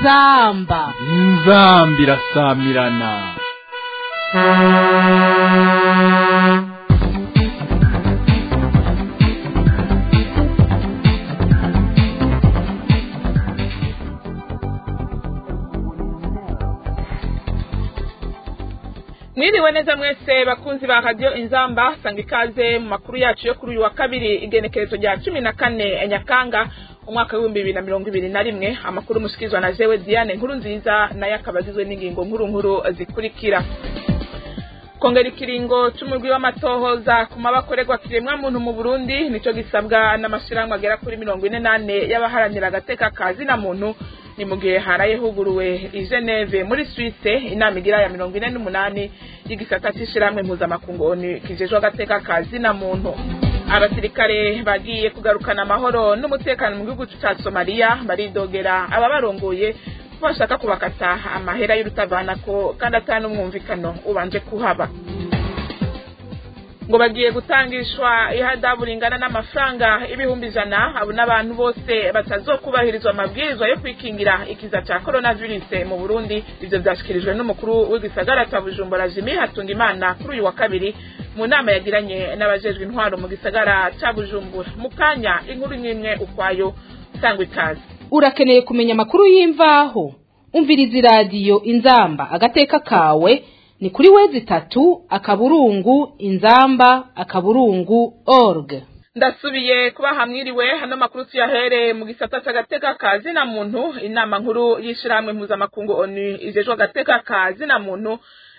inzamba inzamba irasamirana mwiriwe neza mwese bakunzi ba radiyo inzamba sanga ikaze mu makuru yacu yo kuri uyu wa kabiri igenekerezo rya cumi na kane nyakanga umwaka w'ibihumbi bibiri na mirongo ibiri na rimwe amakuru mushyikirizwa na jewe diane nkuru nziza nayo akaba agizwe n'ingingo nkuru nkuru zikurikira kongera ikiringo c'umurwi w'amatohoza ku mabakorerwa kiremwa muntu mu burundi nico gisabwa n'amashirahamwe agera kuri mirongo ine n'ane y'abaharanira agateka ka zina muntu ni mu gihe haraye huguruwe i geneve muri swisse inama igira ya mirongo ine n'umunani y'igisata c'ishirahamwe mpuzamakungu onu kijejwe agateka ka zina muntu abasirikare bagiye kugarukana amahoro n'umutekano mu gihugu ca somaliya baridogera ababarongoye ko bashaka kubakata amahera y'urutavanako kandi ata n'umwumvikano ubanje kuhaba ngo bagiye gutangishwa ihadabu ringana n'amafaranga ibihumbi ijana abo n'abantu bose batazokubahirizwa amabwirizwa yo kwikingira ikiza ca coronavirus mu burundi ivyo vyashikirijwe n'umukuru w'igisagara ca bujumbura jimi hatungimana kuri uyu wa kabiri mu nama yagiranye n'abajejwe intwaro mu gisagara ca bujumbura mu kanya inkuru imwe ukwayo sangwa ikaze urakeneye kumenya amakuru y'imvaho umviriza iradiyo inzamba agateka kawe ni kuri wezi itatu akaburungu inzamba akaburungu org ndasubiye kuba hamwiriwe hano makuru tuyahereye mu gisata c'agateka ka zina muntu inama nkuru y'ishirahamwe mpuzamakungu onu ijejwe agateka ka zina muntu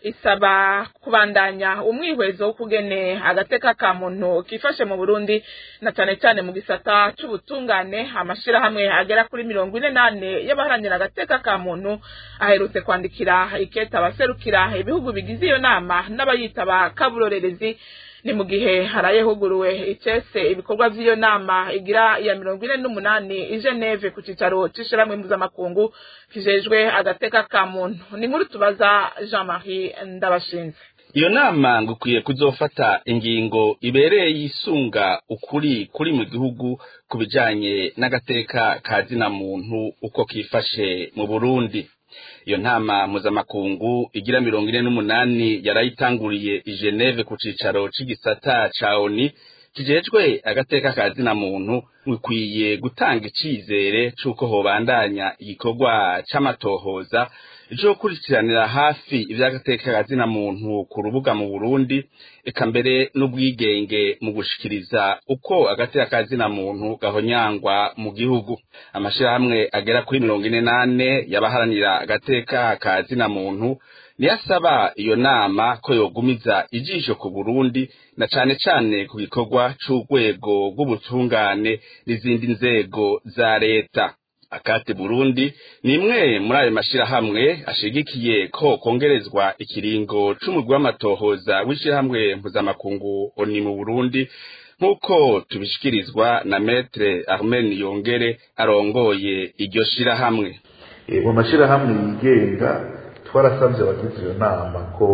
isaba kubandanya umwihwezo w'ukugene agateka ka muntu kifashe mu Burundi na cane cane mu gisata c'ubutungane amashirahamwe agera kuri mirongo ine nane y'abaharanira agateka ka muntu aherutse kwandikira iketa abaserukira ibihugu bigize iyo nama n'abayitaba kaburorerezi ni mu gihe haraye huguruwe icese ibikorwa vy'iyo nama igira ya mirongo ine n'umunani i Geneve ku cicaro c'ishirahamwe mpuzamakungu kijejwe agateka ka muntu ni nkuru tubaza Jean Marie Ndabashinze iyo nama ngo ukwiye kuzofata ingingo ibereye yisunga ukuri kuri mu gihugu ku bijanye n'agateka ka zina muntu uko kifashe mu Burundi iyo ntama mpuzamakungu igira mirongo ine n'umunani yarayitanguriye i Geneve ku cicaro c'igisata ca ONU kijejwe agateka ka zina muntu bikwiye gutanga icizere c'uko hobandanya igikorwa c'amatohoza ico gukurikiranira hafi ivy'agateka ka zina muntu ku rubuga mu Burundi eka mbere n'ubwigenge mu gushikiriza uko agateka ka zina muntu gahonyangwa mu gihugu amashirahamwe agera kuri mirongo ine nane y'abaharanira agateka ka zina muntu niyo asaba iyo nama ko yogumiza ijisho ku Burundi na cane cane ku gikorwa c'urwego rw'ubutungane n'izindi nzego za leta akate Burundi ni imwe muri ayo mashirahamwe ashigikiye ko kongerezwa ikiringo c'umurwi w'amatohoza w'ishirahamwe mpuzamakungu oni mu Burundi nk'uko tubishikirizwa na metre Armen Yongere arongoye iryo shirahamwe mu mashirahamwe yigenga twarasabye abagize iyo nama ko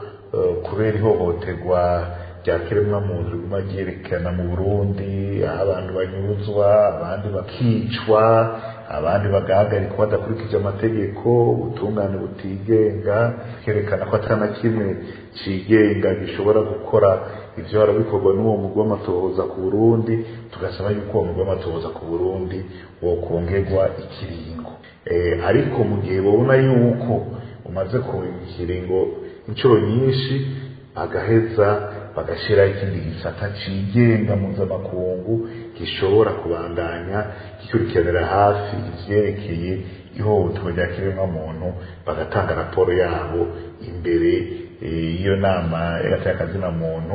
kubera ihohoterwa rya kiremwamuntu riguma ryerekana mu burundi aho abantu banyuzwa abandi bakicwa abandi bagahagarikwa badakurikije amategeko ubutungane butigenga kerekana ko atari na kimwe cigenga gishobora gukora ivyo bara bikorwa n'uwo mugwi w'amatohoza ku burundi tugasaba yuko uwo mugwi w'amatohoza ku burundi wokongerwa ikiringo ariko mu gihe babona yuko umaze kurenga ikiringo inshuro nyinshi bagaheza bagashiraho ikindi gisata cigenga mpuzamakungu gishobora kubandanya gikurikiranira hafi ivyerekeye ihohoterwa rya kiremwamuntu bagatanga raporo yabo imbere y'iyo nama y'agateka muntu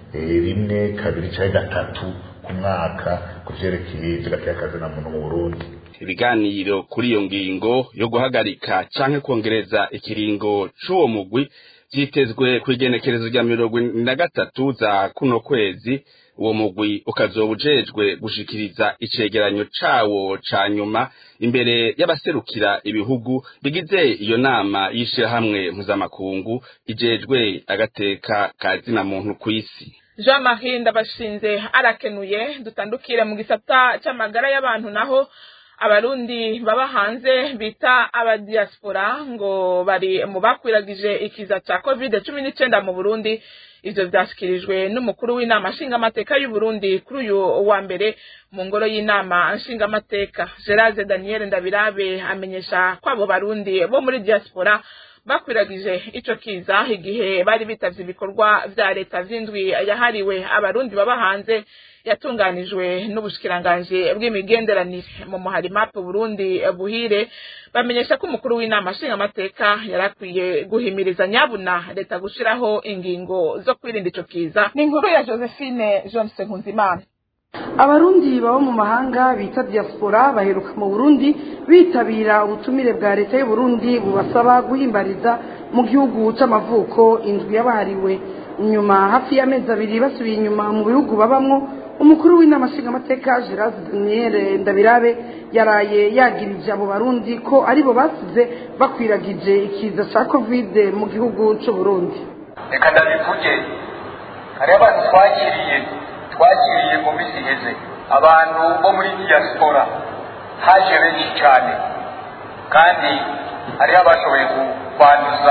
rimwe kabiri canke gatatu ku mwaka ku vyerekeye ivy'agateka muntu mu burundi ibiganiro kuri iyo ngingo yo guhagarika canke kongereza ikiringo c'uwo mugwi vyitezwe kw'igenekerezo rya mirongo na gatatu za kuno kwezi uwo mugwi ukazoba ujejwe gushikiriza icegeranyo cawo ca nyuma imbere y'abaserukira ibihugu bigize iyo nama y'ishirahamwe mpuzamakungu ijejwe agateka ka zina muntu kw'isi jean marie ndabashinze arakenuye dutandukire mu gisata c'amagara y'abantu naho abarundi baba hanze bita abadiaspora ngo bari mu bakwiragije ikiza ca covid cumi n'icenda mu burundi ivyo vyashikirijwe n'umukuru w'inama nshingamateka y'uburundi kuri uyu wa mbere mu ngoro y'inama nshingamateka gerard daniel ndabirabe amenyesha ko abo barundi bo muri diaspora bakwiragije ico kiza igihe bari bitavye ibikorwa vya leta vy'indwi yahariwe abarundi baba hanze yatunganijwe n'ubushikiranganji bw'imigenderanire mu muhari map Burundi buhire bamenyesha ko umukuru w'inama nshingamateka yarakwiye guhimiriza nyabuna leta gushiraho ingingo zo kwirinda ico kiza ni inkuru ya Josephine Johnson Nkunzimana abarundi baba mu mahanga bita diaspora baheruka mu burundi bitabira ubutumire bwa leta y'u Burundi bubasaba guhimbariza mu gihugu c'amavuko indwi yabahariwe nyuma hafi y'amezi abiri basubiye inyuma mu bihugu babamwo umukuru w'inama nshingamateka gerard daniel ndabirabe yaraye yagirije abo barundi ko aribo basize bakwiragije ikiza ca kovide mu gihugu c'u Burundi reka ndabivuge hariho abantu twakiriye twakiriye mu minsi iheze abantu bo muri diaspora haje benshi cyane kandi hariho abashoboye kwanduza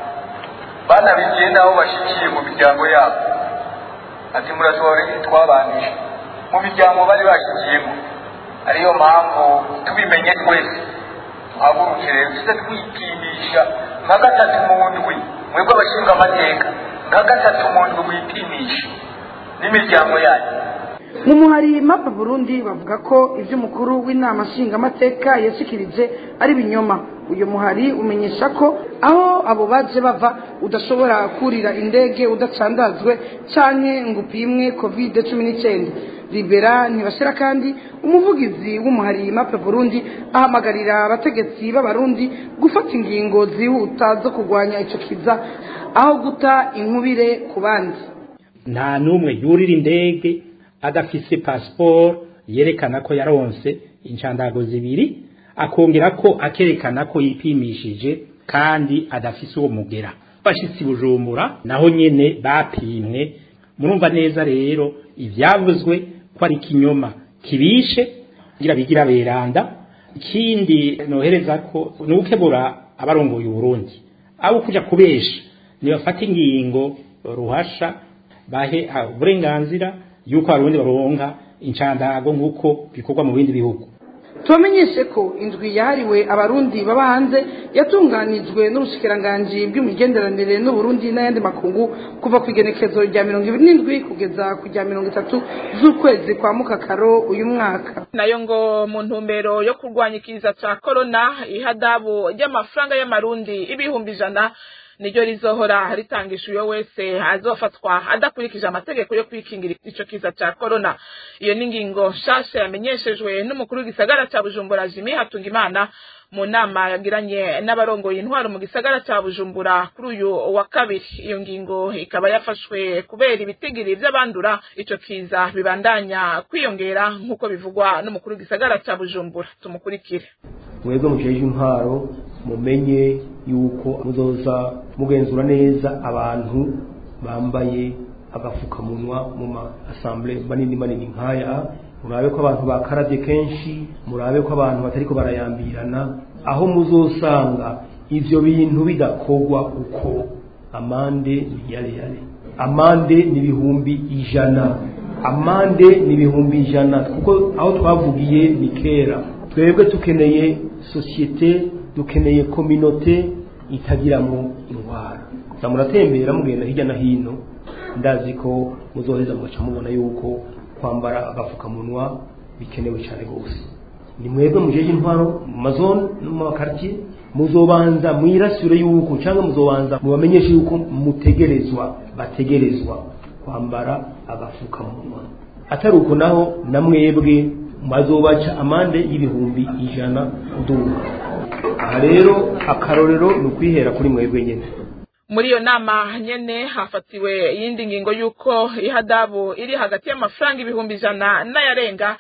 banabigiye n'aho bashikiye mu miryango yabo ati murashobora twabandije mu miryango bari bashyikiyemo ariyo mpamvu tubimenye twese duhaguruke rero tuze twipimisha nka gatatu mu ndwi mwebwe abashinga amateka nka gatatu mu ndwi wipimisha n'imiryango yanyu mu muhari mapa burundi bavuga ko ibyo umukuru w'inama nshingamateka yashikirije ari binyoma uyu muhari umenyesha ko aho abo baje bava udashobora kurira indege udacandazwe canke ngo upimwe covid cumi n'icyenda libera ntibashira kandi umuvugizi w'umuhari mapa burundi ahamagarira abategetsi b'abarundi gufata ingingo zihuta zo kurwanya ico kiza aho guta inkubire ku bandi nta n'umwe yurira indege adafise pasiporo yerekana ko yaronse inshandago zibiri akongera ko akerekana ko yipimishije kandi adafise uwo mugera bashitsi bujumbura naho nyene bapimwe murumva neza rero ivyavuzwe ko ari kinyoma kibishe kugira bigira beranda ikindi nohereza ko ni ukebura abarongoye uburundi abo kuja kubesha nibafata ingingo ruhasha bahe uburenganzira yuko abarundi baronka inshandago nk'uko bikorwa mu bindi bihugu tubamenyeshe ko indwi yahariwe abarundi baba hanze yatunganijwe n'ubushikiranganji bw'imigenderanire n'uburundi n'ayandi makungu kuva ku igenekezo rya mirongo ibiri n'indwi kugeza ku rya mirongo itatu z'ukwezi kwa mukakaro uyu mwaka nayo ngo mu ntumbero yo kurwanya ikiza ca korona ihadabu ry'amafaranga y'amarundi ibihumbi ijana niryo rizohora ritangisha uyo wese azofatwa adakurikije amategeko yo kwikingira ico kiza ca corona iyo ni ingingo nshasha yamenyeshejwe n'umukuru w'igisagara ca bujumbura jimi hatungimana mu nama yagiranye n'abarongoye intwaro mu gisagara ca bujumbura kuri uyu wa kabiri iyo ngingo ikaba yafashwe kubera ibitigiri vy'abandura ico kiza bibandanya kwiyongera nk'uko bivugwa n'umukuru w'igisagara ca bujumbura tumukurikire mwebwe mujeje intwaro mumenye yuko muzoza mugenzura neza abantu bambaye agafukamunwa mu ma assemblée manini manini nkaya murabe ko abantu bakaravye kenshi murabe ko abantu batariko barayambirana aho muzosanga ivyo bintu bidakorwa uko amande ni yale yale amande ni ibihumbi ijana amande ni ibihumbi ijana kuko aho twavugiye ni kera twebwe tukeneye sosiyete dukeneye kominote itagiramo indwara za muratembera mugenda hirya no hino ndazi ko muzoheza mugaca mubona yuko kwambara agapfukamunwa bikenewe cyane rwose ni mwebwe mujeje intwaro mu mazone no mu makartier muzobanza mwirasire yuko cyangwa muzobanza mubamenyeshe yuko mutegerezwa bategerezwa kwambara agafukamunwa atari uko naho na mwebwe bazobaca amande y'ibihumbi ijana duka aha rero akarorero ni ukwihera kuri mwebwe nyine muri iyo nama nyene hafatiwe iyindi ngingo y'uko ihadabu iri hagati y'amafaranga ibihumbi ijana n'ayarenga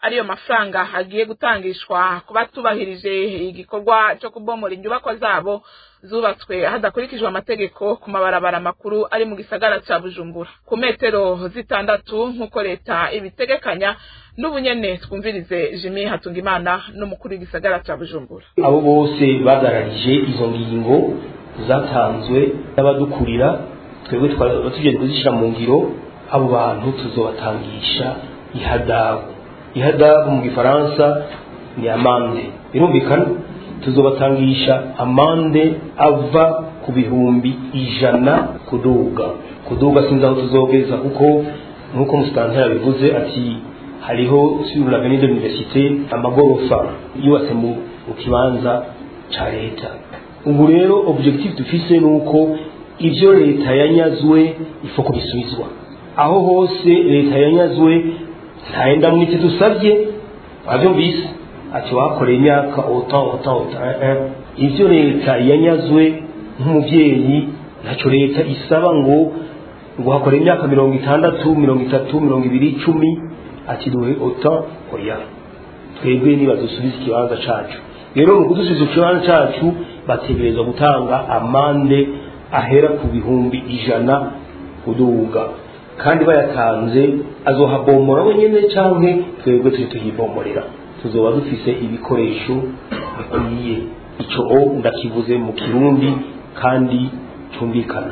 ariyo mafaranga agiye gutangishwa ku batubahirije igikorwa cyo kubomora inyubakwa zabo zubatswe hadakurikijwe amategeko ku mabarabara makuru ari mu gisagara ca bujumbura ku metero zitandatu nk'uko leta ibitegekanya n'ubunyene twumvirize jimi hatungimana n'umukuru w'igisagara ca bujumbura abo bose bagararije izo ngingo zatanzwe n'abadukurira twebwe twaba tugiye kuzishyira mu ngiro abo bantu tuzobatangisha ihadabu ihadabu mu gifaransa ni amande birumvikana tuzobatangisha amande ava ku bihumbi ijana kuduga kuduga sinzi aho tuzogeza kuko nk'uko musitanteri yabivuze ati hariho sur l'avenue de l'université amagorofa yubatse mu mu kibanza ca leta ubu rero objectif dufise ni uko ivyo leta yanyazwe ifo kubisubizwa aho hose leta yanyazwe ntayenda mwite dusabye wavyumvise ati wakoreye imyaka ota ota ota eh, eh. ivyo leta yanyazwe nk'umuvyeyi ntaco leta isaba ngo ngo hakore imyaka mirongo itandatu mirongo itatu mirongo ibiri icumi ati duhe ota oya twebwe niba dusubiza ikibanza cacu rero mu kudusubiza ikibanza cacu bategerezwa gutanga amande ahera ku bihumbi ijana kuduga kandi bayatanze azohabomora wenyene canke twebwe turi tuhibomorera tuzoba dufise ibikoresho bikwiye ico o ndakivuze mu kirundi kandi cumvikana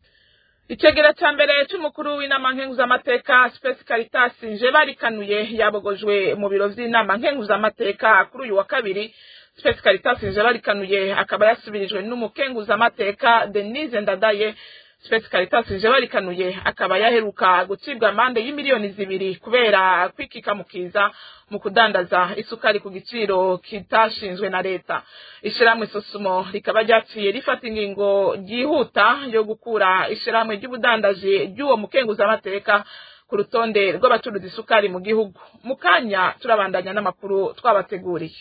icegera ca mbere c'umukuru w'inama nkenguzamateka space caritas nje barikanuye yabogojwe mu biro vy'inama nkenguzamateka kuri uyu wa kabiri space caritas nje barikanuye akaba yasubirijwe n'umukenguzamateka denise ndadaye space caritas nje barikanuye akaba yaheruka gucibwa amande y'imiliyoni zibiri kubera kwikikamukiza mu kudandaza isukari ku giciro kitashinzwe na leta ishirahamwe sosumo rikaba ryaciye rifata ingingo ryihuta yo gukura ishirahamwe ry'ubudandaji ry'uwo mukenguzamateka ku rutonde rw'abacuruza isukari mu gihugu mu kanya turabandanya n'amakuru twabateguriye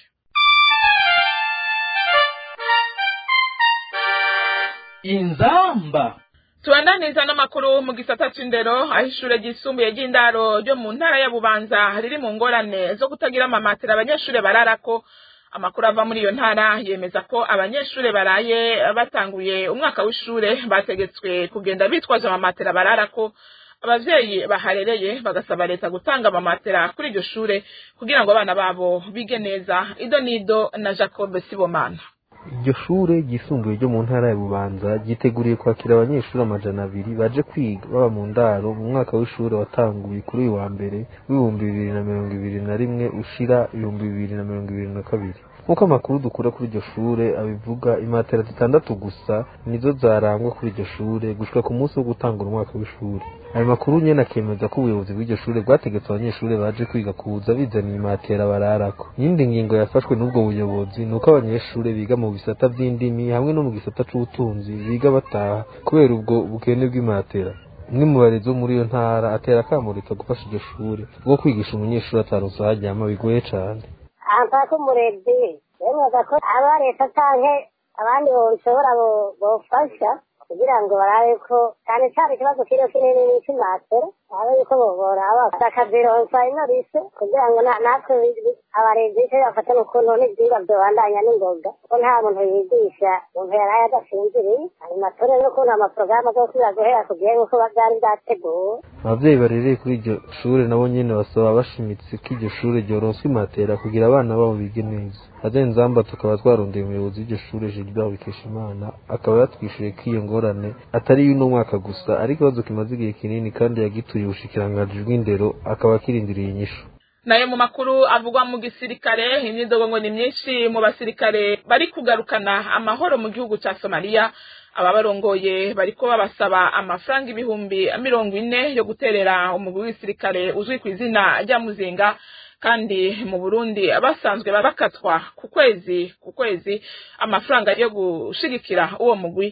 inzamba tubandaniza n'amakuru mu gisata c'indero aho ishure ryisumbuye ry'indaro ryo mu ntara ya bubanza riri mu ngorane zo kutagira amamatera abanyeshure bararako amakuru ava muri iyo ntara yemeza ko abanyeshure baraye batanguye umwaka w'ishure bategetswe kugenda bitwaje amamatera bararako abavyeyi baharereye bagasaba leta gutanga amamatera kuri iryo shure kugira ngo abana babo bige neza ido nido na jacob sibomana iryo shure ryisumbuye ryo mu ntara ya bubanza ryiteguriye kwakira abanyeshuri amajana abiri baje kwiga baba mu ndaro mu mwaka w'ishuri watanguye kuri uyu wa mbere w'ibihumbi bibiri na mirongo ibiri na rimwe ushira ibihumbi bibiri na mirongo ibiri na kabiri nk'uko amakuru dukura kuri iryo shure abivuga imatera zitandatu gusa nizo zarangwa kuri iryo shure gushika ku munsi wo gutangura umwaka w'ishuri ayo makuru nyene akemeza ko ubuyobozi bw'iryo shure bwategetse abanyeshuri baje kwiga kuza bizaniye imatera bararako iyindi ngingo yafashwe n'ubwo buyobozi ni uko abanyeshuri biga mu bisata vy'indimi hamwe no mu gisata c'ubutunzi biga bataha kubera ubwo bukene bw'imatera umwe mu barezi bo muri iyo ntara atera akamurika gufasha iryo shure bwo kwigisha umunyeshuri ataronse aho aryama bigoye cane ampaka umurezi bemeza ko aba leta canke abandi boshobora bofasha kugira ngo barabe ko cyane cyane ikibazo kiriho kinini ni icy'imatera abe yuko boraba bakazironsa ino rise kugira ngo natwe abarezi icyo bafata n'ukuntu n'ibyigwa byobandanya n'ingoga ko nta muntu yigisha umuntu yaraye adasinziriye ayo matora n'ukuntu amaporogaramu azosubira guhera ku gihe nk'uko byari byateguwe abavyeyi barereye kuri iryo shure nabo nyene basaba bashimitse ko iryo shure ryoronswa imatera kugira abana babo bige neza azenzamba tukaba twarondeye umuyobozi w'iryo shure Gilbert Bikeshimana akaba yatwishuye ko iyo ngorane atari y'uno mwaka gusa ari ikibazo kimaze igihe kinini kandi yagituye ubushikiranganji bw'indero akaba akirindiriye inyishu nayo mu makuru avugwa mu gisirikare imyidogo ngo ni myinshi mu basirikare bari kugarukana amahoro mu gihugu ca Somalia ababarongoye bariko babasaba amafaranga ibihumbi mirongo ine yo guterera umugwi w'isirikare uzwi ku izina rya Muzinga kandi mu Burundi basanzwe bakatwa ku kwezi ku kwezi amafaranga yo gushigikira uwo mugwi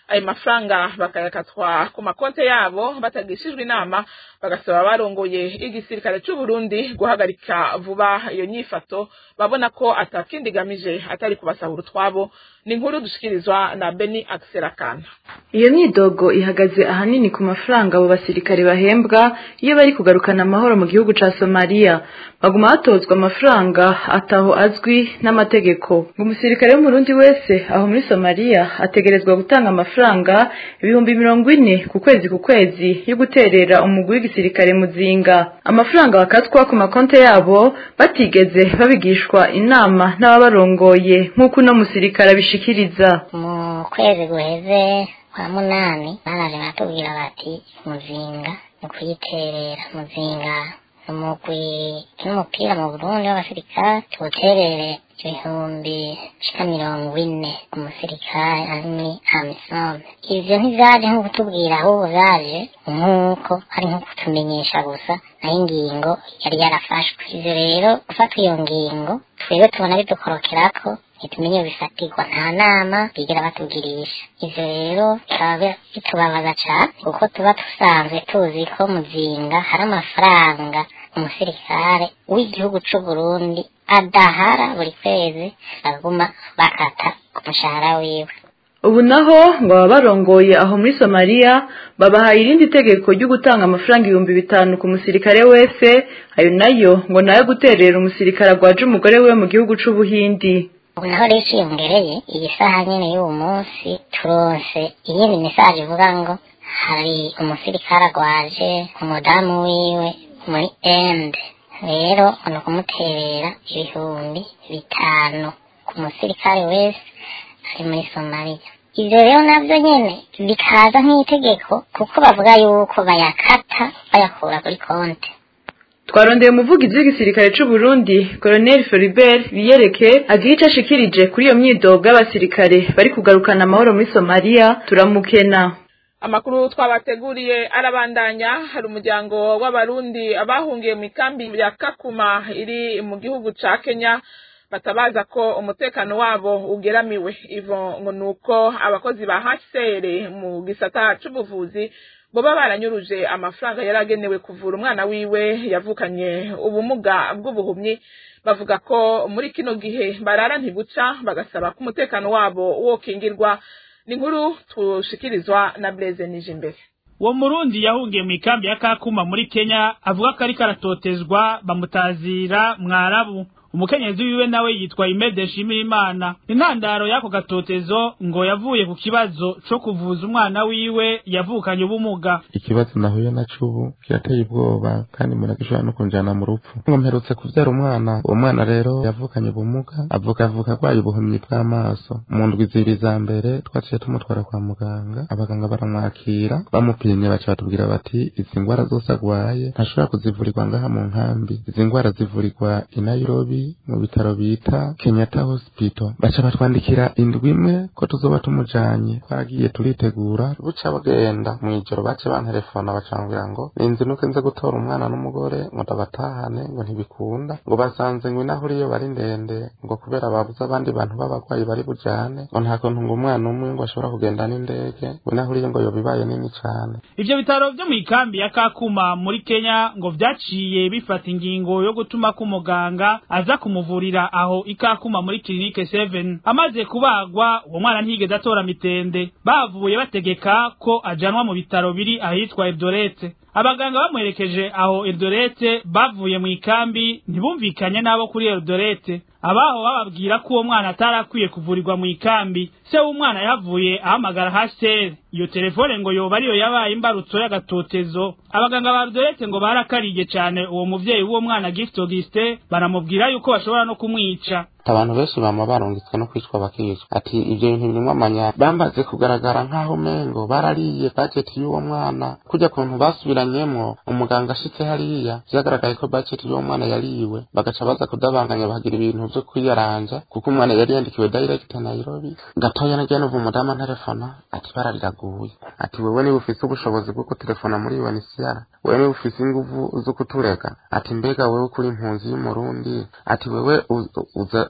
ayo mafaranga bakayakatwa ku makonte yabo batagishijwe inama bagasaba barongoye igisirikare c'u Burundi guhagarika vuba iyo nyifato babona ko atakindi gamije atari kubasahura utwabo ni inkuru dushikirizwa na Beni Akserakana iyo myidogo ihagaze ahanini ku mafaranga abo basirikare bahembwa iyo bari kugarukana amahoro mu gihugu ca Somalia baguma batozwa amafaranga ataho azwi n'amategeko ngo umusirikare w'umurundi wese aho muri Somalia ategerezwa gutanga amafaranga ibihumbi mirongo ine ku kwezi ku kwezi yo guterera umugwi w'igisirikare muzinga amafaranga bakatwa ku makonte yabo batigeze babigishwa inama n'ababarongoye nk'uko uno musirikare abishikiriza mu kwezi guheze kwa munani baraje baratubwira bati muzinga ni ukuyiterera muzinga ni umugwi n'umupira mu burundi w'abasirikare tuwuterere ibihumbi shika mirongo ine umusirikare ari muri amisome ivyo ntivyaje nko kutubwira ahubwo vyaje nk'uko ari nko kutumenyesha gusa naho ingingo yari yarafashwe ivyo rero gufata iyo ngingo twebwe tubona bidukorokerako ntitumenye bifatirwa nta nama bigira batugirisha ivyo rero bikaba bitubabaza cane kuko tuba dusanzwe tuzi ko muzinga hari amafaranga umusirikare w'igihugu c'uburundi adahara buri kwezi baguma bakata ku mushahara wiwe ubu naho ngo baba barongoye aho muri somaliya babahaye irindi tegeko ryo gutanga amafaranga ibihumbi bitanu ku musirikare wese ayo nayo ngo nayo guterera umusirikare agwaje umugore we mu gihugu c'ubuhindi ubu naho rero iciyongereye iyi saha nyene y'uwo munsi turonse iyindi mesaje ivuga ngo hari umusirikare agwaje umudamu wiwe muri ende rero ni ukumuterera ibihumbi bitanu ku musirikare wese ari muri somaliya ivyo rero navyo nyene bikaza nk'itegeko kuko bavuga yuko bayakata bayakura kuri konte twarondeye umuvugizi w'igisirikare c'u Burundi Colonel Floribert Biyereke agira ico ashikirije kuri iyo myidogo y'abasirikare bari kugarukana amahoro muri Somalia turamukena amakuru twabateguriye arabandanya hari umuryango w'abarundi abahungiye mu ikambi ya kakuma iri mu gihugu ca kenya batabaza ko umutekano wabo ugeramiwe ivo ngo ni uko abakozi ba hcr mu gisata c'ubuvuzi boba baranyuruje amafaranga yari agenewe kuvura umwana wiwe yavukanye ubumuga bw'ubuhumyi bavuga ko muri kino gihe barara ntibuca bagasaba ko umutekano wabo wokingirwa ni inkuru tushikirizwa na Blaise Nijimbere uwo murundi yahungiye mu ikambi ya kakuma muri kenya avuga ko ariko aratotezwa bamutazira mwarabu umukenyezi wiwe nawe yitwa imede nshimira imana intandaro y'ako gatotezo ngo yavuye ku kibazo co kuvuza umwana wiwe yavukanye ubumuga ikibazo nahuye naco ubu kirateye ubwoba kandi mbona gishobora no kunjana mu rupfu ngo mperutse kuvyara umwana uwo mwana rero yavukanye ubumuga avuka avuka arwaye ubuhumyi bw'amaso mu ndwi zibiri za mbere twaciye tumutwara kwa muganga abaganga baramwakira bamupimye baca batubwira bati izi ngwara zose agwaye ntashobora kuzivurirwa ngaha mu nkambi izi ngwara zivurirwa i nairobi mu bitaro bita Kenyatta Hospital baca batwandikira indwi imwe ko tuzoba tumujanye twaragiye turitegura buca bagenda mw'ijoro bace bantelefona bacambwira ngo ninzinuke nze gutora umwana n'umugore ngo ndabatahane ngo ntibikunda ngo basanze ngo inaho uriyo bari ndende ngo kubera babuze abandi bantu b'abagwayi bari bujane ngo nta kuntu ngo umwana umwe ngo ashobora kugenda n'indege ngo inaho uriyo ngo yobibaye nini cane ivyo bitaro vyo mu ikambi ya kakuma muri kenya ngo vyaciye bifata ingingo yo gutuma ko umuganga aza kumuvurira aho ikakuma muri clinique 7 amaze kubagwa uwo mwana ntigeze atora mitende bavuye bategeka ko ajanwa mu bitaro biri ahitwa Eldorete abaganga bamuherekeje aho Eldorete bavuye mu ikambi ntibumvikanye nabo kuri Eldorete abaho bababwira ko uwo mwana atarakwiye kuvurirwa mu ikambi se w'umwana yavuye ahamagara hasere iyo telefone ngo yoba ariyo yabaye imbarutso y'agatotezo abaganga ba Eldorete ngo barakariye cyane uwo muvyeyi w'uwo mwana Gift Auguste baramubwira yuko bashobora no kumwica abantu benshi bama barungitswe no kwicwa bakicwa ati ivyo bintu birimwo amanya bamaze kugaragara nk'aho mengo barariye budget y'uwo mwana kujya kuntu basubiranyemwo umuganga ashitse hariya vyagaragaye ko budget y'uwo mwana yariwe bagaca baza kudabanganya bagira ibintu vyo kwiyaranja kuko umwana yari yandikiwe direct Nairobi gatoya nagiye numva umudamu telefona ati barariraguye ati wewe niba ufise ubushobozi bwo kutelefona muri UNHCR wewe niba ufise inguvu zo kuturega ati mbega wewe kuri impunzi y'umurundi ati wewe uza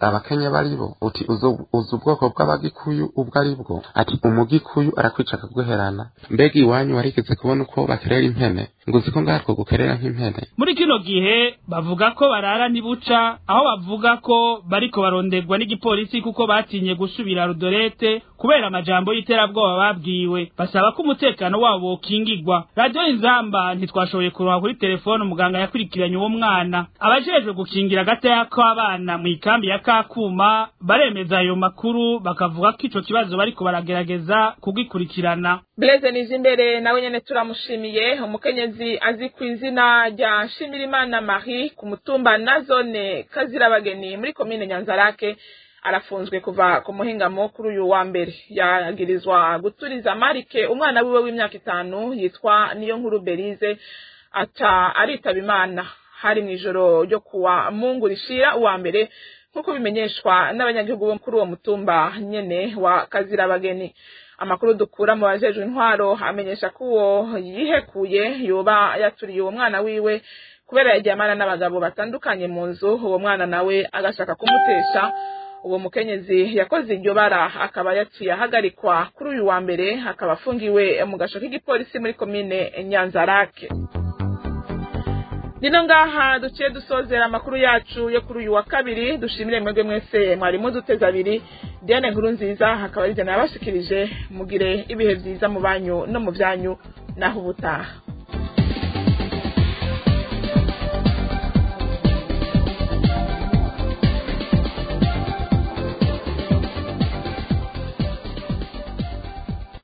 abakenya bari bo uti uzi ubwoko bw'abagikuyu ubwo ari bwo ati umugikuyu arakwica akaguherana mbega iwanyu warigeze kubona uko bakerera impene ngo uzi ko ngatwo gukerera nk'impene muri kino gihe bavuga ko barara ntibuca aho bavuga ko bariko baronderwa n'igipolisi kuko batinye gusubira rudorete kubera amajambo y'iterabwoba babwiwe basaba ko umutekano wabo wokingirwa radiyo inzamba ntitwashoboye kuronka kuri telefone umuganga yakurikiranye uwo mwana abajejwe gukingira agateka k'abana mu ikambi ya kakuma baremeza ayo makuru bakavuga ko ico kibazo bariko baragerageza kugikurikirana Blaise Nijimbere nawe nyene turamushimiye umukenyezi azi ku izina rya Shimirimana Marie ku mutumba na zone Kazirabageni muri komine Nyanzarake arafunzwe kuva ku muhingamo kuri uyu wa mbere yagirizwa guturiza Marike umwana wiwe w'imyaka itanu yitwa niyo nkuru Berize aca aritaba Imana hari mu ijoro ryo kuwa Mungu rishira uwa mbere nk'uko bimenyeshwa n'abanyagihugu bo kuri uwo mutumba nyene wa Kazirabageni amakuru dukura mu bajejwe intwaro amenyesha ko uwo yihekuye yoba yaturiye uwo mwana wiwe kubera yaryamana n'abagabo batandukanye mu nzu uwo mwana nawe agashaka kumutesha uwo mukenyezi yakoze iryo bara akaba yaciye ahagarikwa kuri uyu wa mbere akaba afungiwe mu gasho k'igipolisi muri komine nyanzarake Nino ngaha duciye dusozera amakuru yacu yo kuri uyu wa kabiri dushimire mwebwe mwese mwari muduteze abiri Diane nkuru nziza hakaba ari jana yabashikirije mugire ibihe byiza mu banyu no mu byanyu naho ubutaha